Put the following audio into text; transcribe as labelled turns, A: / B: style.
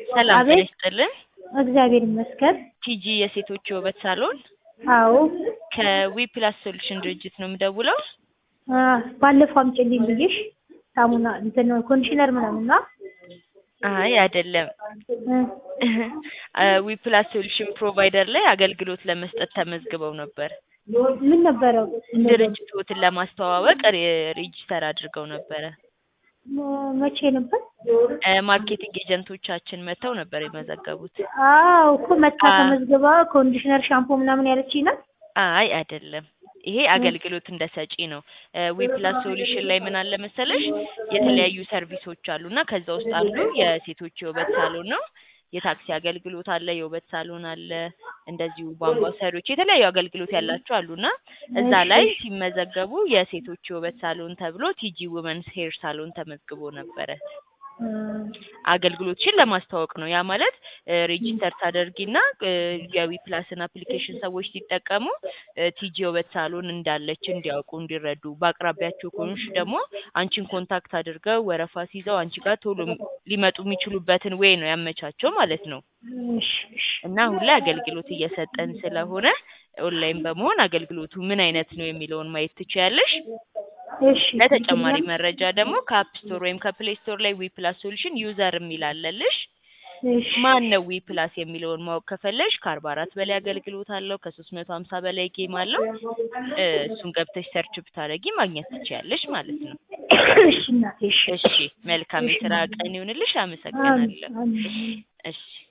A: ሰላም ጤና
B: አቤት
A: ይስጥልን።
B: እግዚአብሔር ይመስገን።
A: ቲጂ የሴቶች የውበት ሳሎን
B: አዎ
A: ከዊ ፕላስ ሶሉሽን ድርጅት ነው የምደውለው።
B: አ፣ ባለፈው አምጪልኝ ብዬሽ ሳሙና እንትን ኮንዲሽነር ምናምን ነው
A: አይ አይደለም።
B: እ፣
A: ዊ ፕላስ ሶሉሽን ፕሮቫይደር ላይ አገልግሎት ለመስጠት ተመዝግበው ነበር።
B: ምን ነበረው?
A: ድርጅቶትን ለማስተዋወቅ ሬ- ሬጂስተር አድርገው ነበረ።
B: ም- መቼ ነበር?
A: እ፣ ማርኬቲንግ ኤጀንቶቻችን መጥተው ነበር የመዘገቡት።
B: አዎ እኮ መታ
A: አ-
B: ተመዝግባ ኮንዲሽነር ሻምፖ ምናምን ያለችኝ ናት።
A: አይ አይደለም። ይሄ አገልግሎት እንደ ሰጪ ነው። ዊ ፕላስ ሶሉሽን ላይ ምን አለ መሰለሽ የተለያዩ ሰርቪሶች አሉ እና ከዛ ውስጥ አንዱ የሴቶች የውበት ሳሎን ነው። የታክሲ አገልግሎት አለ፣ የውበት ሳሎን አለ፣ እንደዚሁ ቧንቧ ሰሪዎች የተለያዩ አገልግሎት ያላቸው አሉ እና እዛ ላይ ሲመዘገቡ የሴቶች የውበት ሳሎን ተብሎ ቲጂ ውመንስ ሄር ሳሎን ተመዝግቦ ነበረ።
B: እ፣
A: አገልግሎትሽን ለማስተዋወቅ ነው። ያ ማለት ሬጂስተር ታደርጊና እ፣ የዊ ፕላስን አፕሊኬሽን ሰዎች ሲጠቀሙ እ፣ ቲጂ የውበት ሳሎን እንዳለች እንዲያውቁ እንዲረዱ፣ በአቅራቢያቸው ከሆንሽ ደግሞ አንቺን ኮንታክት አድርገው ወረፋ ሲይዘው አንቺ ጋር ቶሎ ሊመጡ የሚችሉበትን ዌይ ነው ያመቻቸው ማለት ነው።
B: እሺ እሺ
A: እና አሁን ላይ አገልግሎት እየሰጠን ስለሆነ ኦንላይን በመሆን አገልግሎቱ ምን አይነት ነው የሚለውን ማየት ትችያለሽ።
B: እሺ
A: ለተጨማሪ መረጃ ደግሞ ከአፕ ስቶር ወይም ከፕሌይ ስቶር ላይ ዊ ፕላስ ሶሉሽን ዩዘር የሚል አለልሽ።
B: እሺ
A: ማን ነው ዊ ፕላስ የሚለውን ማወቅ ከፈለሽ ከአርባ አራት በላይ አገልግሎት አለው። ከሶስት መቶ ሀምሳ በላይ ጌም አለው። እ፣ እሱን ገብተሽ ሰርች ብታደርጊ ማግኘት ትችያለሽ ማለት ነው።
B: እሺ እናቴ እሺ
A: እሺ፣ መልካም የስራ ቀን ይሁንልሽ። አመሰግናለሁ።
B: አሜን።
A: እሺ